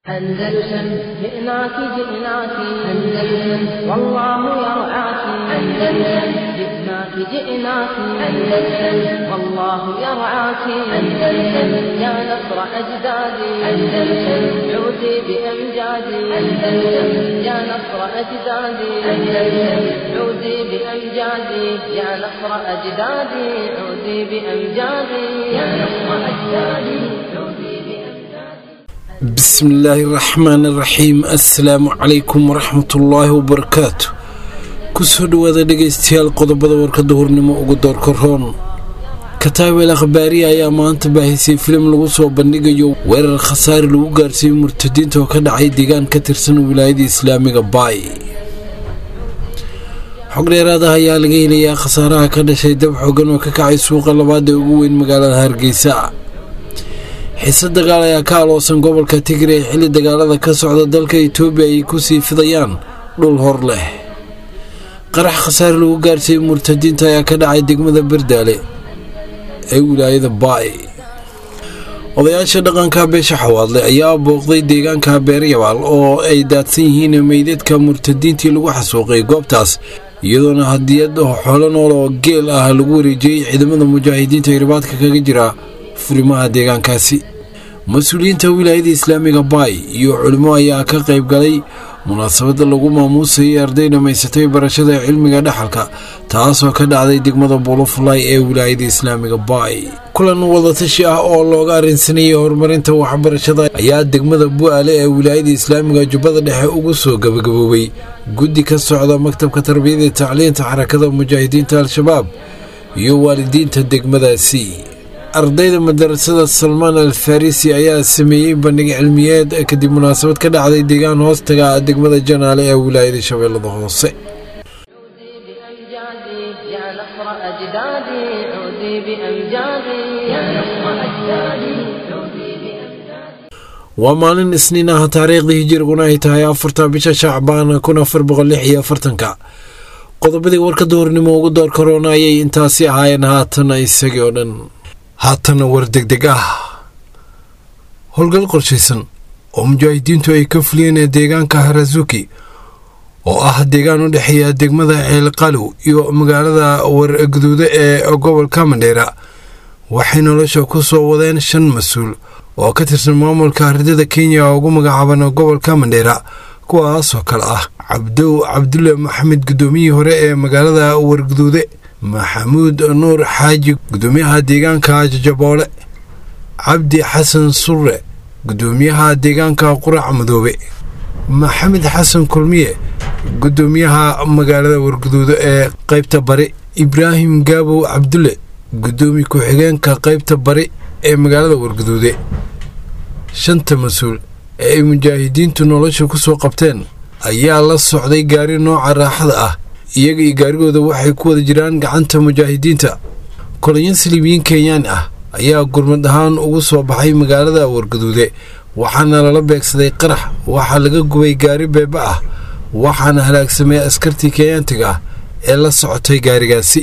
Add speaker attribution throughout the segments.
Speaker 1: أندلسن جئناك جئناك أندلسن والله يرعاك أندلسن جئناك جئناك أندلسن والله يرعاك أندلسن يا نصر أجدادي أندلسن عودي بأمجادي أندلسن يا نصر أجدادي أندلسن عودي بأمجادي يا نصر أجدادي عودي بأمجادي يا نصر أجدادي عودي بأمجادي
Speaker 2: bismillaahi raxmaan raxiim assalaamu calaykum waraxmatullaahi wabarakaatu kusoo dhowaada dhegaystayaal qodobada warkada hurnimo ugu doorka roon kataabel akhbaariya ayaa maanta baahisay filim lagu soo bandhigayo weerar khasaare lagu gaarsiiyey murtadiinta oo ka dhacay deegaan ka tirsan wilaayada islaamiga baay xog dheeraadaha ayaa laga helayaa khasaaraha ka dhashay dab xoogan oo ka kacay suuqa labaad ee ugu weyn magaalada hargeysa xiise dagaal ayaa ka aloosan gobolka tigray xilli dagaalada ka socda dalka itoobiya ay kusii fidayaan dhul hor leh qarax khasaare lagu gaarsiiyey murtadiinta ayaa ka dhacay degmada bardaale ee wilaayada baay odayaasha dhaqanka beesha xawaadle ayaa booqday deegaanka beeryabaal oo ay daadsan yihiin meydadka murtadiintii lagu xasuuqay goobtaas iyadoona hadiyad xoolo nool oo geel ah lagu wareejiyey ciidamada mujaahidiinta irbaadka kaga jira furimaha deegaankaasi mas-uuliyiinta wilaayada islaamiga baay iyo culimo ayaa ka qayb galay munaasabada lagu maamuusayay arday dhammaysatay barashada cilmiga dhaxalka taasoo ka dhacday degmada buulofulay ee wilaayada islaamiga baay kulan wadatashi ah oo looga arrinsanayay horumarinta waxbarashada ayaa degmada bu-aale ee wilaayada islaamiga jubbada dhexe ugu soo gabagaboobay guddi ka socda maktabka tarbiyada iyo tacliinta xarakada mujaahidiinta al-shabaab iyo waalidiinta degmadaasi ardayda madarasada salmaan al farisi ayaa sameeyey bandhig cilmiyeed kadib munaasabad ka dhacday deegaan hoostaga degmada janaale ee wilaayada shabeellada hoose
Speaker 1: عودي بأمجادي يا نصر أجدادي عودي بأمجادي يا نصر أجدادي عودي بأمجادي
Speaker 2: waa maalin isniin ah taariikhdii hijiriguna ay tahay afarta bisha shacbaan kun afar boqol lix iyo afartanka qodobadii warka duhurnimo ugu door karoona ayay intaasi ahaayeen haatana isagii oo dhan haatana war degdeg ah howlgal qorshaysan oo mujaahidiintu ay ka fuliyeen ee deegaanka harazuki oo ah deegaan u dhexeeya degmada ceelqalow iyo magaalada warguduude ee gobolka mandheera waxay nolosha ku soo wadeen shan mas-uul oo ka tirsan maamulka ardada kenya oo ugu magacaaban gobolka mandheera kuwaasoo kale ah cabdow cabdulle maxamed guddoomiyihii hore ee magaalada warguduude maxamuud nuur xaaji guddoomiyaha deegaanka jajaboole cabdi xasan surre guddoomiyaha deegaanka qurac madoobe maxamed xasan kulmiye guddoomiyaha magaalada warguduudo ee qaybta bari ibraahim gaabow cabdulle guddoomiye ku-xigeenka qaybta bari ee magaalada warguduude shanta mas-uul ee ay mujaahidiintu nolosha ku soo qabteen ayaa la socday gaari nooca raaxada ah iyaga iyo gaarigooda waxay ku wada jiraan gacanta mujaahidiinta kolonyo siliibiyiin kenyaan ah ayaa gurmad ahaan ugu soo baxay magaalada warguduude waxaana lala beegsaday qarax waxaa laga gubay gaari beeba ah waxaana halaagsamay askartii kenyaantiga ah ee la socotay gaarigaasi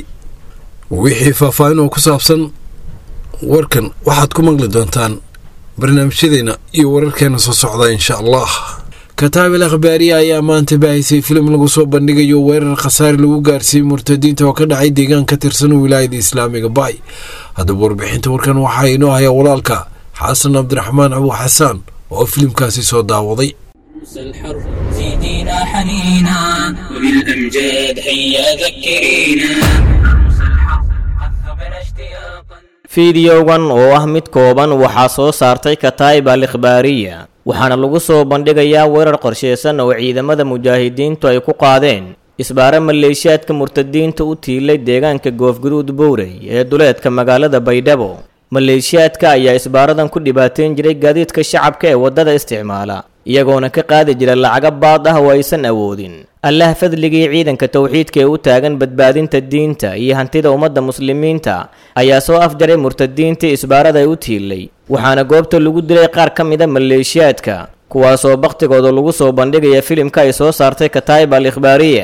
Speaker 2: wixii faahfaahin oo ku saabsan warkan waxaad ku maqli doontaan barnaamijyadeena iyo wararkeena soo socda insha allah kataabil akhbaariya ayaa maanta baahisay filim lagu soo bandhigayo weerar khasaare lagu gaarsiiyey murtadiinta oo ka dhacay deegaan ka tirsan wilaayada islaamiga baay haddaba warbixinta warkan waxaa inoo haya walaalka xasan cabdiraxmaan abu xasaan oo filimkaasi soo daawaday
Speaker 3: موسى الحر زيدينا حنينا وبالأمجاد هيا ذكرينا موسى الحر قد ذبنا اشتياقا
Speaker 4: fiidiyowgan oo ah mid kooban waxaa soo saartay kataa'ib al ikhbaariya waxaana lagu soo bandhigayaa weerar qorshaysan oo ciidamada mujaahidiintu ay ku qaadeen isbaare maleeshiyaadka murtadiinta u tiilay deegaanka goofguduud bowrey ee duleedka magaalada baydhabo maleeshiyaadka ayaa isbaaradan ku dhibaateyn jiray gaadiidka shacabka ee waddada isticmaala iyagoona ka qaadi jira lacago baad ah oo aysan awoodin allah fadligii ciidanka towxiidka ee u taagan badbaadinta diinta iyo hantida ummadda muslimiinta ayaa soo afjaray murtadiintii isbaarada ay u tiilay waxaana goobta lagu dilay qaar ka mida maleeshiyaadka kuwaasoo bakhtigooda lagu soo bandhigaya filimka ay soo saartay kataa'ib al ikhbaariya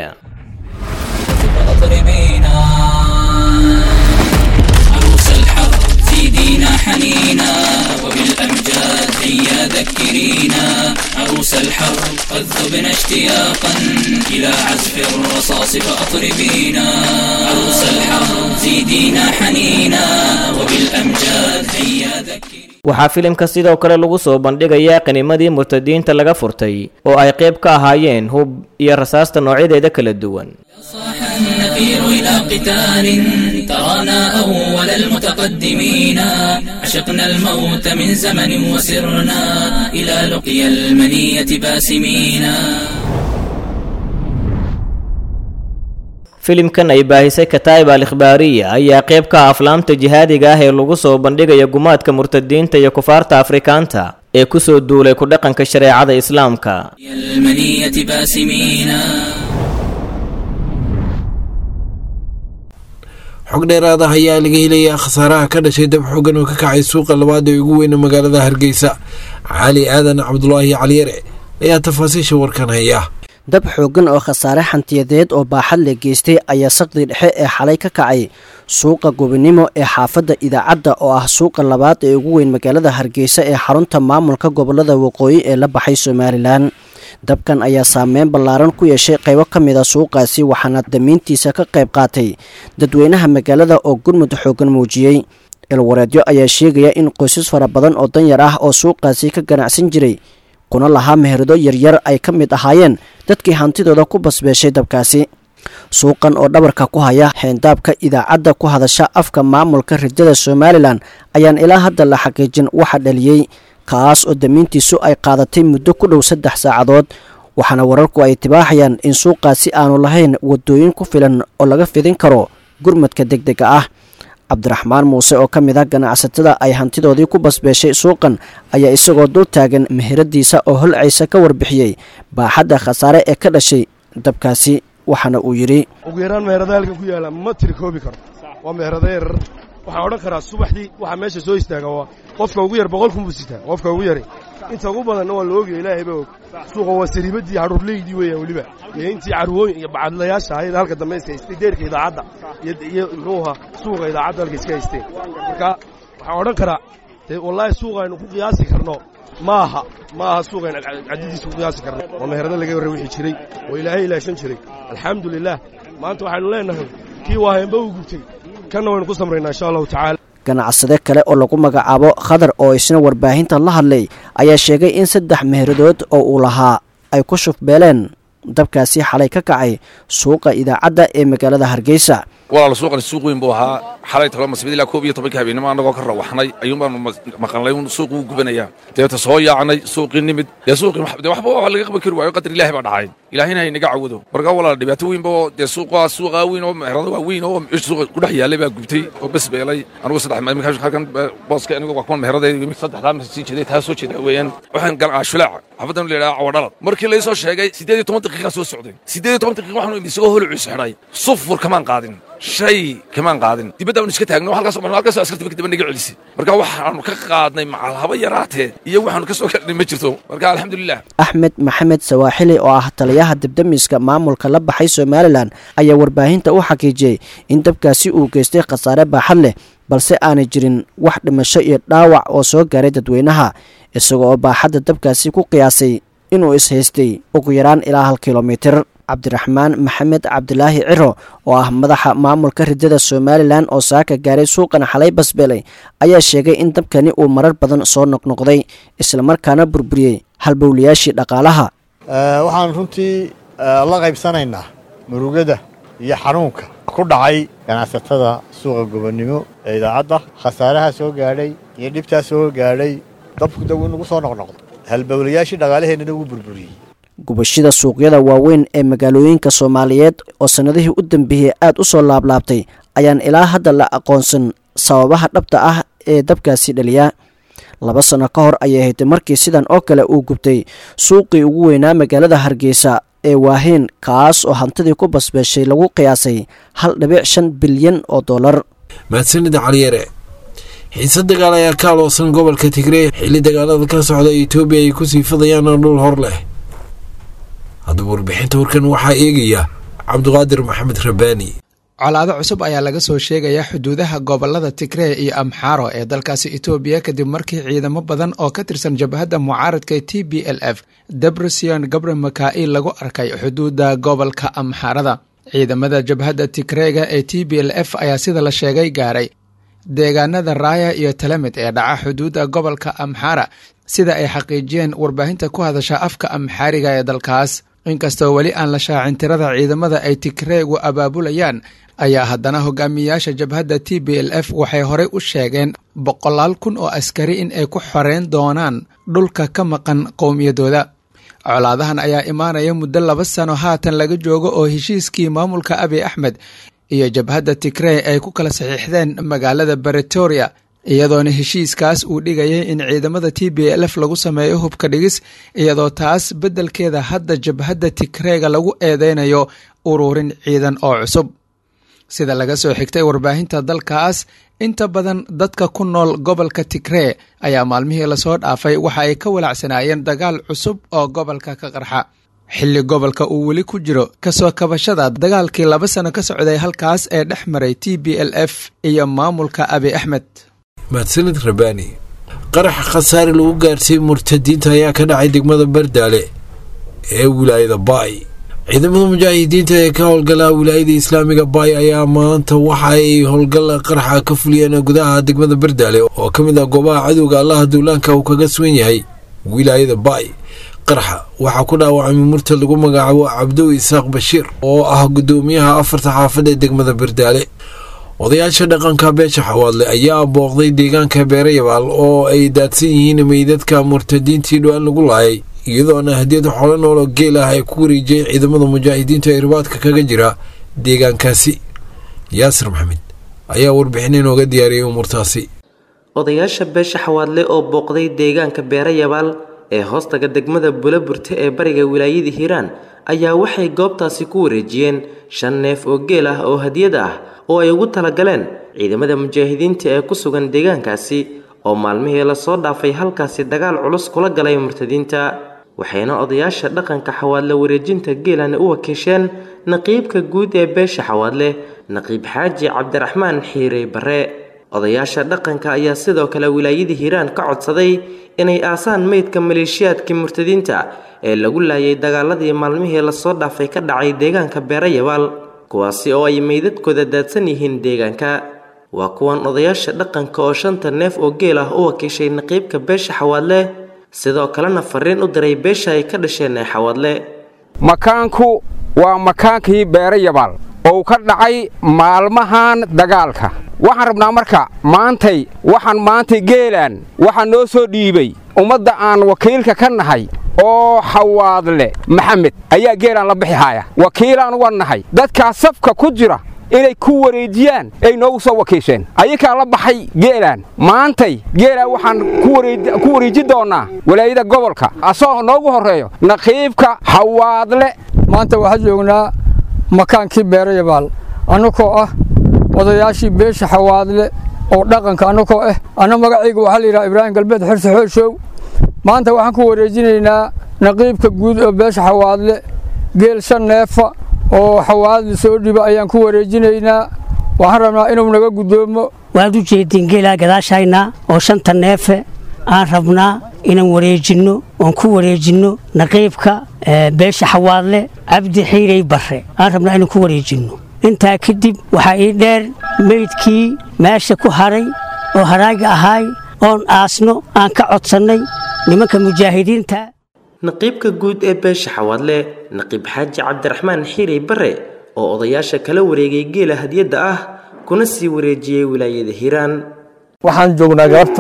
Speaker 3: مضربينا عروس الحر زيدينا حنينا وبالأمجاد هيا ذكرينا عروس الحرب قد ذبنا اشتياقا إلى عزف الرصاص فأطربينا عروس الحرب زيدينا حنينا وبالأمجاد هيا ذكري
Speaker 4: waxaa filimka sidoo kale lagu soo bandhigayaa qinimadii murtadiinta laga furtay oo ay qayb ka ahaayeen hub iyo rasaasta noocyadeeda kala duwan
Speaker 3: صاح النفير إلى قتال ترانا أول المتقدمين عشقنا الموت من زمن وسرنا إلى لقيا المنية باسمين
Speaker 4: filimkan ay baahisay kataa'ib al ikhbaariya ayaa qayb ka ah aflaamta jihaadiga ah ee lagu soo bandhigaya gumaadka murtadiinta iyo kufaarta afrikaanta ee kusoo duulay ku dhaqanka shareecada islaamka
Speaker 3: المنية باسمين
Speaker 2: xog dheeraad ah ayaa laga helayaa khasaaraha ka dhashay dab xogan oo ka kacay suuqa labaad ee ugu weyna magaalada hargeysa cali aadan cabdulaahi caliyare ayaa tafaasiisha warkan haya
Speaker 5: dab xooggan oo khasaare xantiyadeed oo baaxad la geystay ayaa saqdi dhexe ee xalay ka kacay suuqa gobonimo ee xaafadda idaacadda oo ah suuqa labaad ee ugu weyn magaalada hargeysa ee xarunta maamulka gobolada waqooyi ee la baxay somalilan dabkan ayaa saameyn ballaaran ku yeeshay qaybo ka mid a suuqaasi waxaana damiintiisa ka qayb qaatay dadweynaha magaalada oo gurmud xooggan muujiyey ilwareedyo ayaa sheegaya in qoysas fara badan oo danyar ah oo suuqaasi ka ganacsan jiray kuna lahaa meherado yaryar ay ka mid ahaayeen dadkii hantidooda ku basbeeshay dabkaasi suuqan oo dhabarka ku haya xeendaabka idaacadda ku hadasha afka maamulka ridada somalilan ayaan ilaa hadda la xaqiijin waxa dhaliyey kaas oo damiintiisu ay qaadatay muddo ku dhow saddex saacadood waxaana wararku ay tibaaxayaan in suuqaasi aanu lahayn wadooyin ku filan oo laga fidin karo gurmadka degdega ah cabdiraxmaan muuse oo ka mid ah ganacsatada ay hantidoodii ku basbeeshay suuqan ayaa isagoo dul taagan meheradiisa oo holcaysa ka warbixiyey baaxadda khasaare ee ka dhashay dabkaasi waxaana uu yidhi
Speaker 6: ugu yaraan meherada halkan ku yaalla ma tiri koobi karo waa meherada yarar waxaan odhan karaa subaxdii waxaa meesha soo istaaga waa qofka ugu yar boqol kun buu sitaa qofka ugu yari inta ugu badanna waa la ogaya ilaahay baa og suuqa waa sariibaddii hadhuurleydii weeyaan weliba iyo intii carwooyin iyo bacadlayaasha ahayd halka dambe iska haystay deerka idaacadda iyo muxuu ahaa suuqa idaacadda halka iska haysteen marka waxaan odhan karaa dee wallaahi suuqa aynu ku qiyaasi karno ma aha ma aha suuqayn caddidiisa ku qiyaasi karno waa meherada laga warra wixii jiray oo ilaahay ilaashan jiray alxamdu lilah maanta waxaynu leenahay kii waaheenba uu gubtay kanna waynu ku samraynaa insha allahu tacaala
Speaker 5: ganacsade kale oo lagu magacaabo khadar oo isna warbaahinta la hadlay ayaa sheegay in saddex meheradood oo uu lahaa ay ku shufbeeleen dabkaasi xalay ka kacay suuqa idaacadda ee magaalada hargeysa
Speaker 7: walaal suuqani suuq weyn buu ahaa xalay talo masbid ilaa koob iyo tobankii habeenimo annagoo ka rawaxnay ayuun baanu maqalnay un suuq wuu gubanayaa deeta soo yaacnay suuqii nimid dee suuqii dee waxba waa laga qaban kari waayo qadar ilaahi baa dhacay ilaahina hay naga cawado marka walaal dhibaato weynba oo dee suuqa suuqa weyn oo meherada waa weyn oo suuqa ku dhex yaallay baa gubtay oo bes beelay anigu saddex iminka halkan booska anigu waa kuwan meheradeeda saddexdaa ma sii jeeday taa soo jeeda weeyaan waxaan galaa shulaaca xafadan la yidhaha cawadhalad markii laysoo sheegay siddeed iyo toban daqiiqaa soo socday siddeed iyo toban daqiiqa waxaanu imid isagoo holucus xidhay sufur kamaan qaadin shay kamaan qaadin dibadda aanu iska taagno halkaas halkaas askarta markii dambe naga celisay marka waxaanu ka qaadnay macal haba yaraatee iyo waxaanu ka soo gaadhnay ma jirto marka alxamdulilah
Speaker 5: axmed maxamed sawaaxili oo ah taliyaha debdemiska maamulka la baxay somalilan ayaa warbaahinta u xaqiijiyey in dabkaasi uu geystay khasaare baaxad leh balse aanay jirin wax dhimasho iyo dhaawac oo soo gaaray dadweynaha isaga oo baaxadda dabkaasi ku qiyaasay inuu is-haystay ugu yaraan ilaa hal kilomitir cabdiraxmaan maxamed cabdilaahi ciro oo ah madaxa maamulka ridada somalilan oo saaka gaaray suuqan xalay basbeelay ayaa sheegay in dabkani uu marar badan soo noqnoqday islamarkaana burburiyey halbowlayaashii dhaqaalaha
Speaker 8: waxaan runtii la qaybsanaynaa murugada iyo xanuunka ku dhacay ganacsatada suuqa gobonnimo ee idaacadda khasaaraha soo gaadhay iyo dhibtaa soo gaadhay dabku daw in lagu soo noqnoqdo halbowlayaashii dhaqaalaheennana wuu burburiyey
Speaker 5: gubashada suuqyada waaweyn ee magaalooyinka soomaaliyeed oo sannadihii u dambeeyey aad u soo laablaabtay ayaan ilaa hadda la aqoonsan sababaha dhabta ah ee dabkaasi dhaliya laba sanno ka hor ayay ahayd markii sidan oo kale uu gubtay suuqii ugu weynaa magaalada hargeysa ee waahiin kaas oo hantidii ku basbeeshay lagu qiyaasay hal dhibic shan bilyan oo dollar
Speaker 2: mahadsanida caliyare xiise dagaal ayaa ka aloosan gobolka tigrey xilli dagaalada ka socda etoobiya ay kusii fidayaan dhul hor leh haddaba warbixinta warkan waxaa eegaya cabdiqaadir maxamed rabbaani
Speaker 9: colaado cusub ayaa laga soo sheegaya xuduudaha gobolada tigree iyo amxaaro ee dalkaasi etoobiya kadib markii ciidamo badan oo ka tirsan jabhadda mucaaradka t b l f debresion gabre makail lagu arkay xuduudda gobolka amxaarada ciidamada jabhadda tigreega ee t b l f ayaa sida la sheegay gaaray deegaanada raaya iyo talemid ee dhaca xuduudda gobolka amxaara sida ay xaqiijiyeen warbaahinta ku hadasha afka amxaariga ee dalkaas inkastoo weli aan la shaacin tirada ciidamada ay tigreegu abaabulayaan ayaa haddana hogaamiyayaasha jabhadda t b l f waxay horey u sheegeen boqolaal kun oo askari in ay ku xoreyn doonaan dhulka ka maqan qowmiyadooda colaadahan ayaa imaanaya muddo laba sano haatan laga joogo oo heshiiskii maamulka abiy axmed iyo jabhadda tigrey ay ku kala saxiixdeen magaalada baretoria iyadoona heshiiskaas uu dhigayay in ciidamada t b l f lagu sameeyo hubka dhigis iyadoo taas beddelkeeda hadda jabhadda tigreega lagu eedeynayo ururin ciidan oo cusub sida laga soo xigtay warbaahinta dalkaas inta badan dadka ku nool gobolka tigree ayaa maalmihii lasoo dhaafay waxa ay ka walacsanaayeen dagaal cusub oo gobolka ka qarxa xilli gobolka uu weli ku jiro kasoo kabashada dagaalkii laba sano ka socday halkaas ee dhex maray t b l f iyo maamulka abi axmed
Speaker 2: mahadsanid rabaani qaraxa khasaare lagu gaarsiiyey murtadiinta ayaa ka dhacay degmada bardaale ee wilaayada baay ciidamada mujaahidiinta ee ka howlgala wilaayada islaamiga baay ayaa maanta waxa ay howlgal qaraxa ka fuliyeen gudaha degmada bardaale oo ka mid ah goobaha cadowga allaha duulaanka uu kaga sugan yahay wilaayada baay qaraxa waxaa ku dhaawacmay murtad lagu magacaabo cabdow isaaq bashiir oo ah gudoomiyaha afarta xaafad ee degmada bardaale odayaasha dhaqanka beesha xawaadle ayaa booqday deegaanka beerayabaal oo ay daadsan yihiin meydadka murtadiintii dhowaan lagu laayay iyadoona hadiyad xoolo nool oo geel ah ay ku wareejiyeen ciidamada mujaahidiinta ee ribaadka kaga jira deegaankaasi yaasir maxamed ayaa warbixin inooga diyaariyey umuurtaasi
Speaker 10: odayaasha beesha xawaadle oo booqday deegaanka beerayabaal ee hoostaga degmada bulaburte ee bariga wilaayada hiiraan ayaa waxay goobtaasi ku wareejiyeen shan neef oo geel ah oo hadiyad ah oo ay ugu talagaleen ciidamada mujaahidiinta ee ku sugan deegaankaasi oo maalmihii lasoo dhaafay halkaasi dagaal culus kula galay murtadiinta waxayna odayaasha dhaqanka xawaadle wareejinta geelana u wakiisheen naqiibka guud ee beesha xawaadle naqiib xaaji cabdiraxmaan xiirey barre odayaasha dhaqanka ayaa sidoo kale wilaayada hiiraan ka codsaday inay aasaan meydka maleeshiyaadkii murtadiinta ee lagu laayay dagaaladii maalmihii lasoo dhaafay ka dhacay deegaanka beerayabaal kuwaasi oo ay meydadkooda daadsan yihiin deegaanka waa kuwan odayaasha dhaqanka oo shanta neef oo geel ah u wakiishay naqiibka beesha xawaadle sidoo kalena fariin u diray beesha ay ka dhasheen ee xawaadle
Speaker 11: makaanku waa makaankii beerayabaal oo ka dhacay maalmahan dagaalka waxaan rabnaa marka maantay waxaan maantay geelaan waxaa noo soo dhiibay ummadda aan wakiilka ka nahay oo xawaadle maxamed ayaa geelaan la bixi haya wakiilaan uga nahay dadkaa safka ku jira inay ku wareejiyaan ay noogu soo wakiisheen ayakaa la baxay geelaan maantay geelaan waxaan ku wareeji doonnaa walaayada gobolka asagoo noogu horreeyo naqiibka xawaadle
Speaker 12: maanta waxaan joognaa makaankii beerayabaal annagoo ah odayaashii beesha xawaadle oo dhaqanka annagoo ah anna magacayga waxaa la yidhaha ibraahim galbeed xirse xooshow maanta waxaan ku wareejinaynaa naqiibka guud oo beesha xawaadle geel shan neefa oo xawaadle soo dhiba ayaan ku wareejinaynaa waxaan rabnaa inuu naga guddoomo
Speaker 13: waad u jeediin geelaa gadaashayna oo shanta neefe aan rabnaa inaan wareejinno oon ku wareejinno naqiibka beesha xawaadle cabdi xiirey barre aan rabnaa inaan ku wareejinno intaa kadib waxaa ii dheer meydkii meesha ku haray oo haraaga ahaay oon aasno aan ka codsannay nimanka mujaahidiinta
Speaker 10: naqiibka guud ee beesha xawaadle naqiib xaaji cabdiraxmaan xiirey barre oo odayaasha kala wareegay geela hadiyadda ah kuna sii wareejiyey wilaayada hiiraan
Speaker 12: waxaan joognaa galabta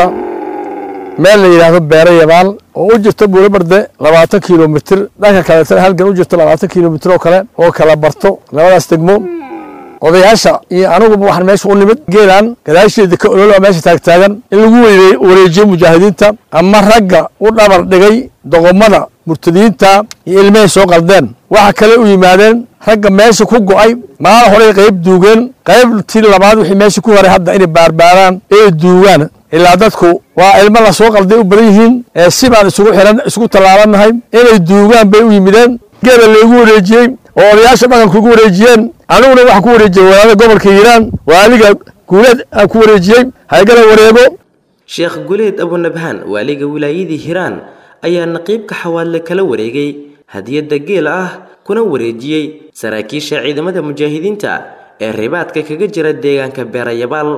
Speaker 12: meel la yidhaahdo beera yabaal oo u jirta buulabarde labaatan kilomitir dhanka kaleetana halgan u jirto labaatan kilomitir oo kale oo kala barto labadaas degmo odayaasha iyo anuguba waxaan meesha u nimid geelan gadaasheeda ka ololaa meesha taagtaagan in lagu wareejiyo mujaahidiinta ama ragga u dhabar dhigay doqomada murtadiinta iyo ilmahay soo qaldeen waxa kale u yimaadeen ragga meesha ku go'ay maala horey qayb duugeen qaybtii labaad wixii meesha ku haray hadda inay baarbaaraan ee duugaan ilaa dadku waa ilmo la soo qalday u badan yihiin ee si baan isugu xiran isugu tallaabannahay inay duugaan bay u yimideen geela laygu wareejiyey oo odayaasha dhaqanka ugu wareejiyeen aniguna waxaan ku wareejiyey walaada gobolka hiiraan waaliga guuleed aan ku wareejiyey haygala wareego
Speaker 10: sheekh guleed abunabhaan waaliga wilaayadii hiiraan ayaa naqiibka xawaadle kala wareegay hadiyadda geel ah kuna wareejiyey saraakiisha ciidamada mujaahidiinta ee ribaadka kaga jira deegaanka beerayabaal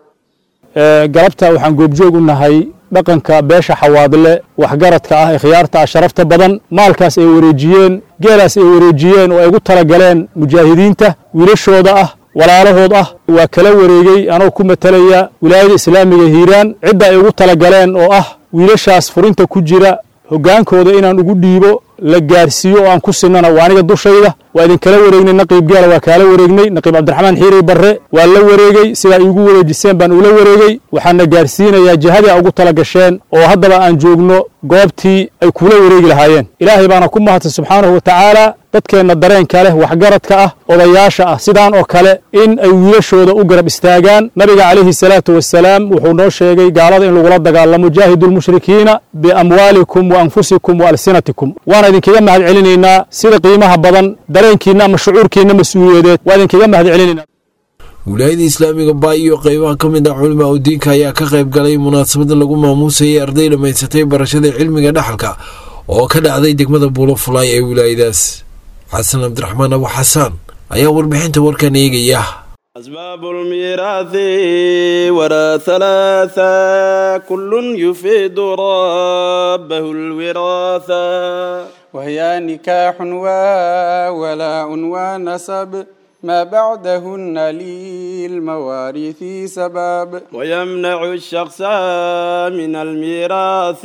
Speaker 14: galabta waxaan goobjoog u nahay dhaqanka beesha xawaadle waxgaradka ah ee khiyaarta ah sharafta badan maalkaas ay wareejiyeen geelaas ay wareejiyeen oo ay ugu talagaleen mujaahidiinta wiilashooda ah walaalahood ah waa kala wareegay anoo ku matalaya wilaayada islaamiga hiiraan cidda ay ugu talagaleen oo ah wiilashaas furinta ku jira hoggaankooda inaan ugu dhiibo la gaarsiiyo oo aan ku sinana waa aniga dushayda waa idinkala wareegnay naqiib geela waa kaala wareegnay naqiib cabdiraxmaan xiirey barre waa la wareegey sidaa iigu wareejiseen baan ula wareegey waxaana gaarsiinayaa jihadii a ugu tala gasheen oo haddaba aan joogno goobtii ay kula wareegi lahaayeen ilaahay baana ku mahadsan subxaanahu wa tacaala dadkeenna dareenka leh waxgaradka ah odayaasha ah sidaan oo kale in ay wiilashooda u garab istaagaan nabiga calayhi salaatu wasalaam wuxuu noo sheegay gaalada in lagula dagaalamo jaahidu lmushrikiina biamwaalikum wa anfusikum wa alsinatikum waana idinkaga mahad celinaynaa sida qiimaha badan dareenkiinna ama shucuurkiinna mas-uuliyadeed waa idinkaga mahad celinaynaa
Speaker 2: wilaayada islaamiga baa iyo qeybaha ka mid ah culimaa u diinka ayaa ka qayb galay munaasabada lagu maamuusayay arday dhammaysatay barashada cilmiga dhaxalka oo ka dhacday degmada buulo fulaay ee wilaayadaas xasan cabdiraxmaan abu xasaan ayaa warbixinta warkan eegaya
Speaker 15: أسباب الميراث ورا ثلاثة كل يفيد ربه الوراثة
Speaker 16: وهي نكاح وولاء ونسب ما بعدهن للمواريث سباب
Speaker 15: ويمنع الشخص من الميراث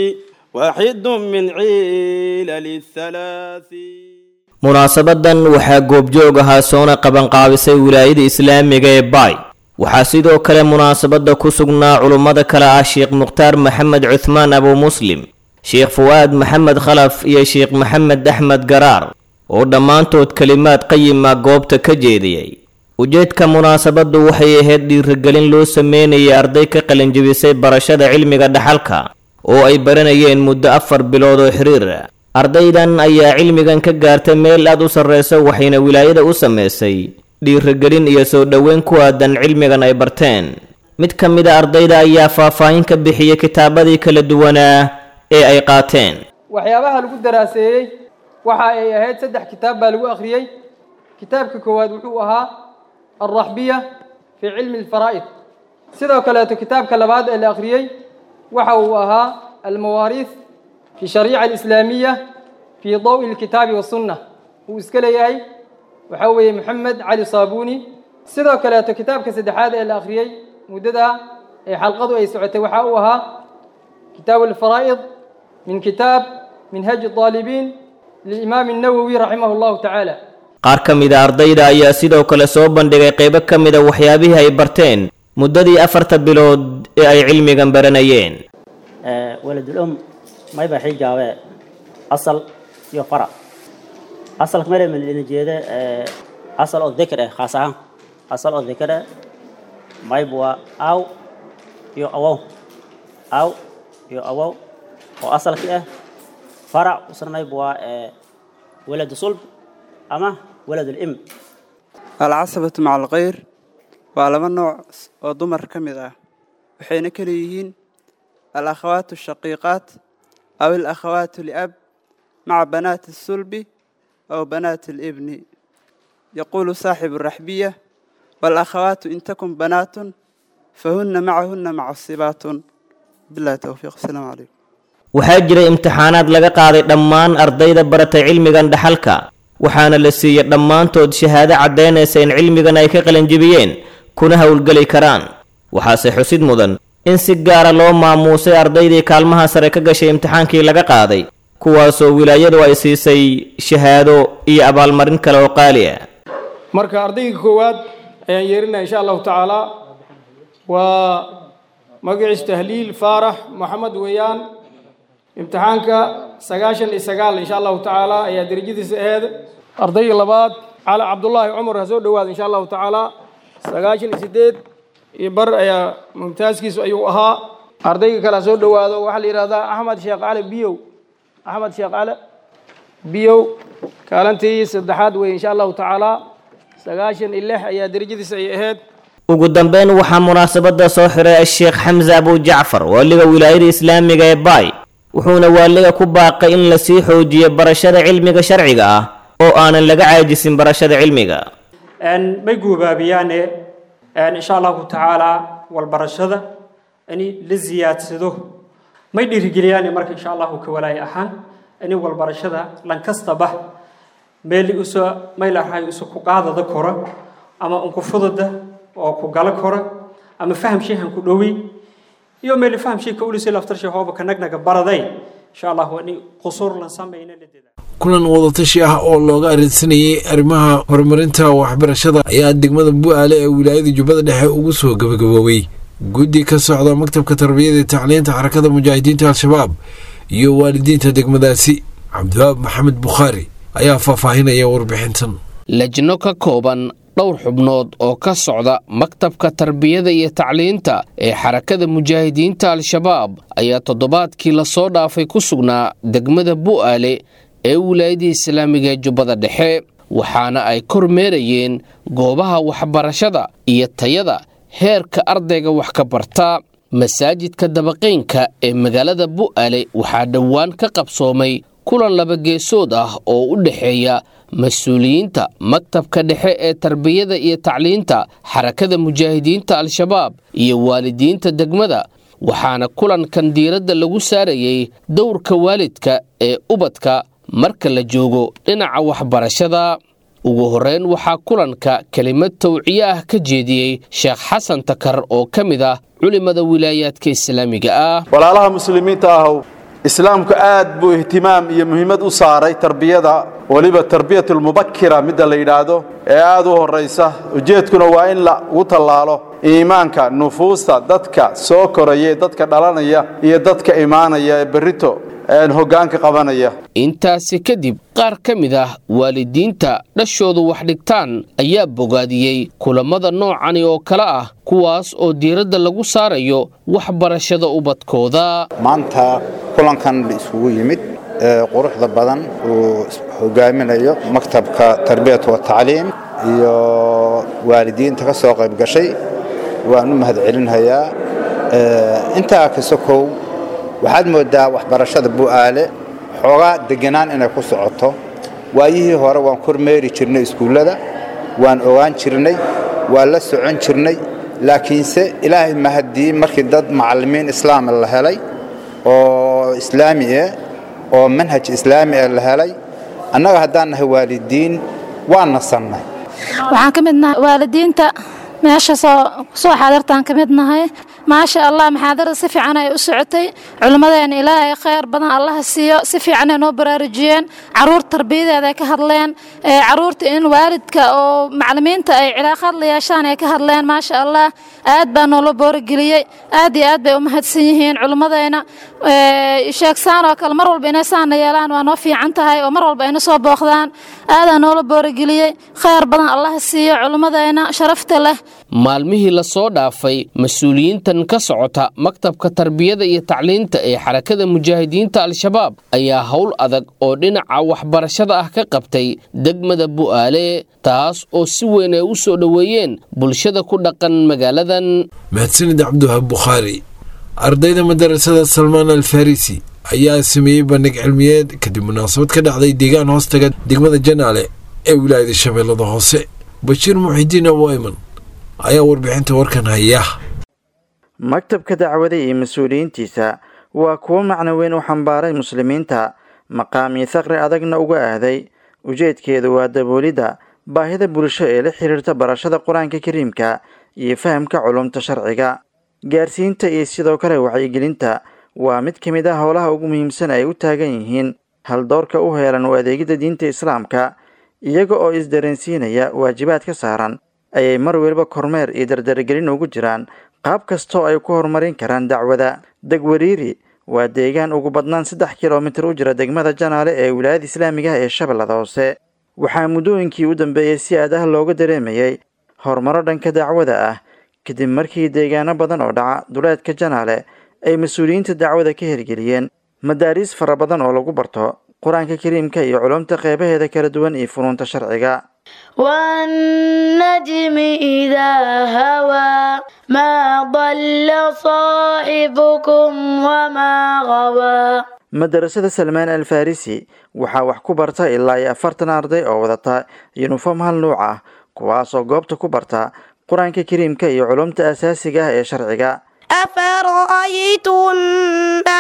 Speaker 15: واحد من علل الثلاث
Speaker 4: munaasabadan waxaa goobjoog ahaa soona qabanqaabisay wilaayada islaamiga ee baay waxaa sidoo kale munaasabadda ku sugnaa culummada kale ah sheekh mukhtaar maxamed cuthmaan abu muslim sheekh fuwaad maxamed khalaf iyo sheekh maxamed axmed garaar oo dhammaantood kelimaad qayima goobta ka jeediyey ujeedka munaasabaddu waxay ahayd dhiirigelin loo sameynayay arday ka qalinjibisay barashada cilmiga dhaxalka oo ay baranayeen muddo afar bilood oo xiriir ardaydan ayaa cilmigan ka gaartay meel aad u sarreysa waxayna wilaayada u samaysay dhiirigelin iyo soo dhoweyn ku aadan cilmigan ay barteen mid ka mid a ardayda ayaa faahfaahin ka bixiyey kitaabadii kala duwanaa ee ay qaateen
Speaker 17: waxyaabaha lagu daraaseeyey waxa ay ahayd saddex kitaab baa lagu akhriyey kitaabka koowaad wuxuu ahaa alraxbiya fii cilmi alfaraa'id sidoo kaleeto kitaabka labaad ee la akhriyey waxa uu ahaa almawaariith في الشريعة الإسلامية في ضوء الكتاب والسنة وإسكالي هاي وحوي محمد علي صابوني سيدو كلاته كتاب كسدحاد إلى آخريي مددها حلقة أي سعة وحاوها كتاب الفرائض من كتاب منهج الطالبين للإمام النووي رحمه الله تعالى
Speaker 4: qaar ka mid a ardayda ayaa sidoo kale soo bandhigay qaybo ka mid a waxyaabihii ay barteen muddadii afarta bilood ee ay cilmigan baranayeen
Speaker 18: may baa xijaabe asal iyo fara asalka mare malina jeeda asal oo dhikr ah khaas ahaan asal oo dhikr ah may bua aw iyo awow aw iyo awow oo asalki ah farac usna may bua walad sulb ama walad im
Speaker 16: alcasabatu maca alkhayr waa laba nooc oo dumar ka mid ah waxayna kala yihiin alakhawaat ashaqiiqaat أو الأخوات لأب مع بنات الصلب أو بنات الابن يقول صاحب الرحبية والأخوات إن تكن بنات فهن معهن معصبات بالله التوفيق السلام عليكم
Speaker 4: waxaa jiray imtixaanaad laga qaaday dhammaan ardayda baratay cilmigan dhaxalka waxaana la siiyey dhammaantood shahaado caddaynaysa in cilmigan ay ka qalanjibiyeen kuna howlgeli karaan waxaase xusid mudan in si gaara loo maamuusay ardaydii kaalmaha sare ka gashay imtixaankii laga qaaday kuwaasoo wilaayadu ay siisay shahaado iyo abaalmarin kale oo qaali ah
Speaker 17: marka ardayga koowaad ayaan yeerinaya insha allahu tacaala waa magaciis tahliil faarax maxamed weeyaan imtixaanka sagaashan iyo sagaal insha allahu tacaala ayaa derajadiisa aheed ardayga labaad cali cabdullaahi cumar ha soo dhowaada insha allahu tacaala sagaashan iyo sideed iyo bar ayaa mumtaaskiisu ayuu ahaa ardayga kale ha soo dhowaado waxaa la yidhahdaa axmed sheekh cali biyow axmed sheekh cali biyow kaalintii saddexaad wey insha allahu tacaala sagaashan iyo lix ayaa derajadiisa ay ahayd
Speaker 4: ugu dambeyn waxaa munaasabada soo xiray sheekh xamse abujacfar waaliga wilaayada islaamiga ee baay wuxuuna waaliga ku baaqay in lasii xoojiyo barashada cilmiga sharciga ah oo aanan laga caajisin barashada cilmiga
Speaker 19: may guubaabiyaane insha allahu tacaala walbarashada in la ziyaadsado may dhiirigeliyaan marka insha allahu ka walaay ahaan in walbarashada lankastaba meel uso maylahay uso ku qaadada kora ama unku fudada oo ku gala kora ama faham sheehan ku dhowi iyo meel faham sheeka ulisi laftarshay hooba ka nagnaga baraday insha allahu in qusuur lan samayna la
Speaker 2: kulan wadatashi ah oo looga arinsanayay arrimaha horumarinta waxbarashada ayaa degmada bu-aale ee wilaayada jubbada dhexe ugu soo gabagaboobay guddi ka socda maktabka tarbiyada iyo tacliinta xarakada mujaahidiinta al-shabaab iyo waalidiinta degmadaasi cabdiwaab maxamed bukhaari ayaa faahfaahinaya warbixintan
Speaker 20: lajno ka kooban dhowr xubnood oo ka socda maktabka tarbiyada iyo tacliinta ee xarakada mujaahidiinta al-shabaab ayaa toddobaadkii lasoo dhaafay ku sugnaa degmada bu'aale ee wilaayadii islaamiga ee jubbada dhexe waxaana ay kormeerayeen goobaha waxbarashada iyo tayada heerka ardayga wax ka barta masaajidka dabaqeynka ee magaalada bu'aale waxaa dhowaan ka qabsoomay kulan labageesood ah oo u dhexeeya mas-uuliyiinta maktabka dhexe ee tarbiyada iyo tacliinta xarakada mujaahidiinta al-shabaab iyo waalidiinta degmada waxaana kulankan diiradda lagu saarayey dowrka waalidka ee ubadka marka la joogo dhinaca waxbarashada ugu horreyn waxaa kulanka kelimad tawciye ah ka jeediyey sheekh xasan takar oo ka mid ah culimada wilaayaadka islaamiga ah
Speaker 21: walaalaha muslimiinta ahow islaamku aad buu ihtimaam iyo muhiimad u saaray tarbiyada weliba tarbiyatulmubakira midda la yidhaahdo ee aad u horraysa ujeedkuna waa in lagu tallaalo iimaanka nufuusta dadka soo koraya ee dadka dhalanaya iyo dadka imaanaya ee berrito hoggaanka qabanaya
Speaker 20: intaasi kadib qaar ka mid ah waalidiinta dhashoodu wax dhigtaan ayaa bogaadiyey kulammada noocani oo kale ah kuwaas oo diiradda lagu saarayo waxbarashada ubadkooda
Speaker 22: maanta kulankan la isugu yimid ee quruxda badan uu hogaaminayo maktabka tarbiyat wa tacliim iyo waalidiinta ka soo qayb gashay waan u mahadcelinhayaa intaa kasokow waxaad mooddaa waxbarashada bu'aale xoogaa deganaan inay ku socoto waayihii hore waan kormeeri jirnay iskuullada waan ogaan jirnay waan la socon jirnay laakiinse ilaahay mahadii markii dad macallimiin islaami la helay oo islaami ah oo manhaj islaami ah la helay annaga haddaan nahay waalidiin waan nasannay
Speaker 23: waxaan ka mid nahay waalidiinta meesha soo soo xaadirtaan ka mid nahay maasha allah maxaadarada si fiican ay u socotay culimmadeena ilaahay khayr badan allaha siiyo si fiican ay noo baraarujiyeen caruur tarbiyadeeda ay ka hadleen caruurta in waalidka oo macallimiinta ay cilaaqaad la yeeshaan ay ka hadleen maasha allah aad baa noola boorigeliyey aad iyo aad bay u mahadsan yihiin culimmadeena sheegsaan oo kale mar walba inay saana yeelaan waa noo fiican tahay oo mar walba ayna soo booqdaan aadaa noola boorigeliyey khayr badan allaha siiyo culimmadeena sharafta leh
Speaker 20: maalmihii lasoo dhaafay mas-uuliyiintan ka socota maktabka tarbiyada iyo tacliinta ee xarakada mujaahidiinta al-shabaab ayaa howl adag oo dhinaca waxbarashada ah ka qabtay degmada bu'aale taas oo si weyn ay u soo dhoweeyeen bulshada ku dhaqan magaaladan
Speaker 2: mahadsanid cabdiwahaab bukhaari ardayda madarasada salmaan al farisi ayaa sameeyey bandhig cilmiyeed kadib munaasabad ka dhacday deegaan hoostaga degmada janaale ee wilaayada shabeellada hoose bashiir muxidiin abu ayman ayaa warbixinta warkan haya
Speaker 24: maktabka dacwada iyo mas-uuliyiintiisa waa kuwo macno weyn u xambaaray muslimiinta maqaam iyo thaqri adagna uga aaday ujeedkeedu waa daboolidda baahida bulsho ee la xiriirta barashada qur-aanka kariimka iyo fahamka culumta sharciga gaarsiinta iyo sidoo kale wacyigelinta waa mid ka mid ah howlaha ugu muhiimsan ay u taagan yihiin haldoorka u heelan u adeegidda diinta islaamka iyaga oo isdareensiinaya waajibaad ka saaran ayay mar weliba kormeer iyo dardaragelin ugu jiraan qaab kastoo ay ku horumarin karaan dacwada degwariiri waa deegaan ugu badnaan saddex kilomitir u jira degmada janaale ee wilaayada islaamiga ah ee shabeellada hoose waxaa muddooyinkii u dambeeyey si aad ah looga dareemayay horumaro dhanka dacwada ah kadib markii deegaano badan oo dhaca duleedka janaale ay mas-uuliyiinta dacwada ka hirgeliyeen madaariis fara badan oo lagu barto qur-aanka kariimka iyo culumta qeybaheeda kala duwan iyo funuunta sharciga
Speaker 1: والنجم إذا هوى ما ضل صاحبكم وما غوى
Speaker 24: madarasada salmaan al farisi waxaa wax ku barta ilaa iyo afartan arday oo wadata yunifom hal nuuc ah kuwaasoo goobta ku barta qur-aanka kariimka iyo culumta asaasiga ah ee sharciga
Speaker 1: أفرأيتم ما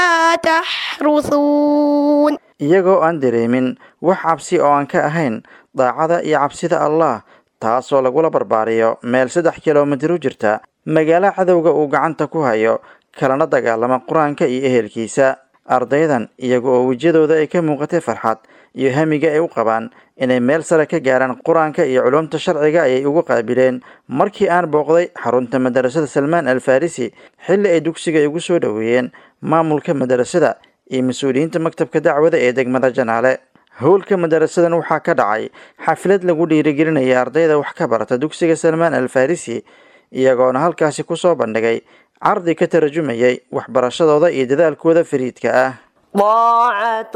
Speaker 1: تحرثون
Speaker 24: iyagoo aan dareemin wax cabsi oo aan ka ahayn daacada iyo cabsida allah taasoo lagula barbaariyo meel saddex kilomitir u jirta magaalo cadowga uu gacanta ku hayo kalana dagaalama qur-aanka iyo ehelkiisa ardaydan iyaga oo wejiyadooda ay ka muuqatay farxad iyo hamiga ay u qabaan inay meel sare ka gaaraan qur-aanka iyo culumta sharciga ayay ugu qaabileen markii aan booqday xarunta madarasada salmaan al farisi xilli ay dugsiga igu soo dhoweeyeen maamulka madarasada iyo mas-uuliyiinta maktabka dacwada ee degmada janaale howlka madarasadan waxaa ka dhacay xaflad lagu dhiirigelinaya ardayda wax ka barata dugsiga salmaan al farisi iyagoona halkaasi kusoo bandhigay cardi ka tarajumayay waxbarashadooda iyo dadaalkooda fariidka ah
Speaker 1: طاعة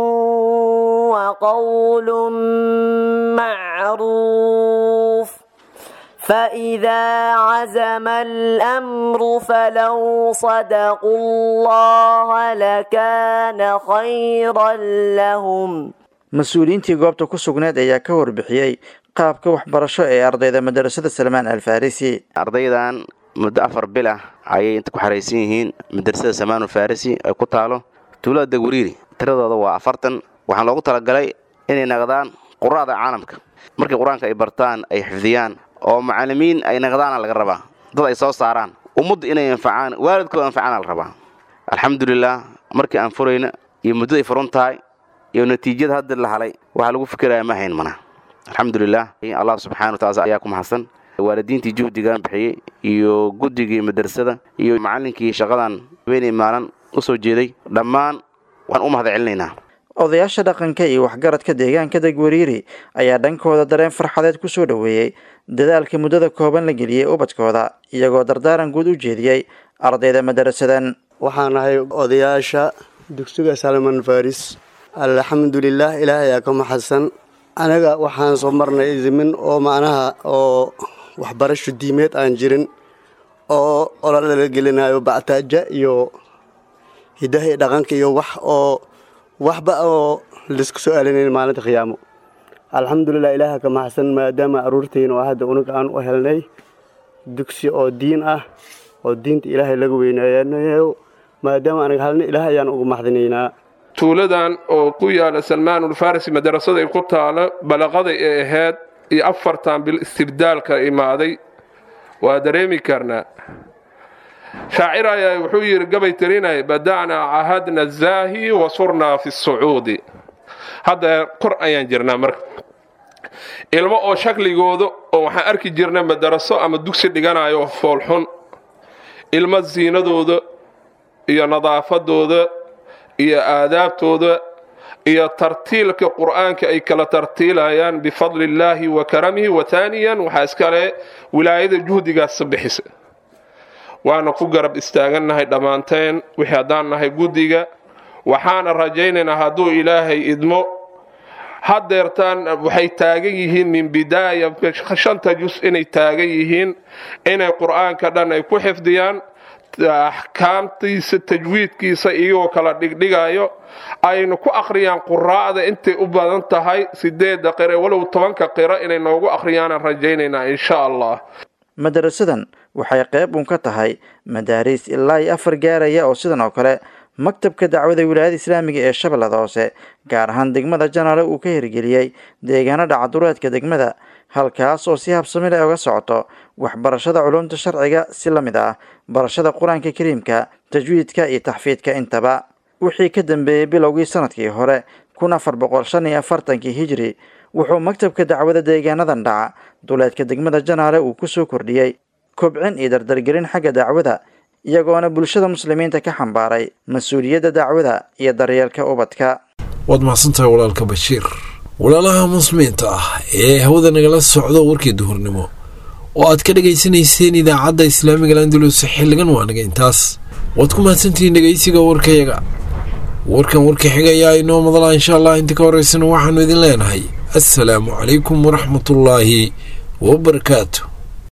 Speaker 1: وقول معروف فإذا عزم الأمر فلو صدقوا الله لكان خيرا لهم
Speaker 24: mas-uuliyiintii goobta ku sugneed ayaa ka warbixiyey qaabka waxbarasho ee ardayda madarasada salmaan al farisi
Speaker 3: ardaydan muddo afar bil ah ayay inta ku xaraysan yihiin madrasada samaanu farisi ay ku taalo tuulada degwariiri tiradooda waa afartan waxaan loogu talagalay inay naqdaan qura'da caalamka markii qur-aanka ay bartaan ay xifdiyaan oo macallimiin ay naqdaana laga rabaa dad ay soo saaraan ummadda inay anfacaan waalidkooda anfacaana la rabaa alxamdulilah markii aan furayna iyo muddada ay furun tahay iyo natiijada hadda la halay waxaa lagu fikiraya ma hayn mana alxamdulilah allah subxana wataala ayaa ku mahadsan waalidiintii juhdigan bixiyey iyo guddigii madrasada iyo macallinkii shaqadan habeenay maalin u soo jeeday dhammaan waan u mahad celinaynaa
Speaker 24: odayaasha dhaqanka iyo waxgaradka deegaanka degwariiri ayaa dhankooda dareen farxadeed ku soo dhoweeyey dadaalka muddada kooban la geliyey ubadkooda iyagoo dardaaran guud u jeediyey ardayda madarasadan
Speaker 6: waxaan ahay odayaasha dugsiga salman faris alxamdulilah ilaahay ayaa ka maxadsan anaga waxaan soo marnay idimin oo macnaha oo waxbarasho diimeed aan jirin oo ololala gelinayo bactaaja iyo hidaha iyo dhaqanka iyo wax oo waxba oo laisku soo alinayn maalinta khiyaamo alxamdulilah ilaaha ka maxsan maadaama aruurtayna oo hadda unuga aan u helnay dugsi oo diin ah oo diinta ilaahay laga weynaayanayo maadaama anaga halna ilaah ayaan ugu maxdinaynaa
Speaker 7: tuuladan oo ku yaala salmaanul farisi madarasada ay ku taalo balaqaday ee ahayd iyo afartan bil istibdaalka imaaday waa dareemi karnaa shaacir ayaa wuxuu yidhi gabay tirinay bada'naa cahadna zaahi wasurnaa fi sucuudi hadda kor ayaan jirnaa marka ilmo oo shakligooda oo waxaan arki jirnay madaraso ama dugsi dhiganayo foolxun ilmo siinadooda iyo nadaafadooda iyo aadaabtooda iyo tartiilka qur'aanka ay kala tartiilayaan bifadli illaahi wa karamihi wa taaniyan waxaa iskale wilaayada juhdigaas bixisa waana ku garab istaagannahay dhammaanteen wixii haddaan nahay guddiga waxaana rajaynaynaa hadduu ilaahay idmo haddeertaan waxay taagan yihiin min bidaaya shanta jus inay taagan yihiin inay qur'aanka dhan ay ku xifdiyaan axkaamtiisa tajwiidkiisa iyagoo kala dhigdhigayo aynu ku akhriyaan quraa'da intay u badan tahay sideedda qire walow tobanka qiro inay noogu akhriyaanaan rajaynaynaa insha allah
Speaker 24: madarasadan waxay qayb uun ka tahay madaariis ilaa iyo afar gaaraya oo sidan oo kale maktabka dacwada wilaayada islaamiga ee shabeellada hoose gaar ahaan degmada janaale uu ka hirgeliyey deegaano dhacadureedka degmada halkaas oo si habsami leh uga socoto waxbarashada culumta sharciga si la mid ah barashada qur-aanka kariimka tajwiidka iyo taxfiidka intaba wixii ka dambeeyey bilowgii sanadkii hore kun afar boqol shan iyo afartankii hijri wuxuu maktabka dacwada deegaanadan dhaca duleedka degmada janaale uu kusoo kordhiyey kobcin iyo dardargelin xagga dacwada iyagoona bulshada muslimiinta ka xambaaray mas-uuliyadda dacwada iyo daryeelka ubadka
Speaker 2: waad mahadsantahay walaalka bashiir walaalaha muslimiinta ah ee hawada nagala socdo warkii duhurnimo oo aad ka dhegaysanayseen idaacadda islaamiga landulus xilligan waa naga intaas waad ku mahadsantihiin dhegaysiga warkayaga warkan warka xigayaa inoo madalaa insha allah inta ka horeysana waxaanu idin leenahay assalaamu calaykum waraxmatullaahi wabarakaatu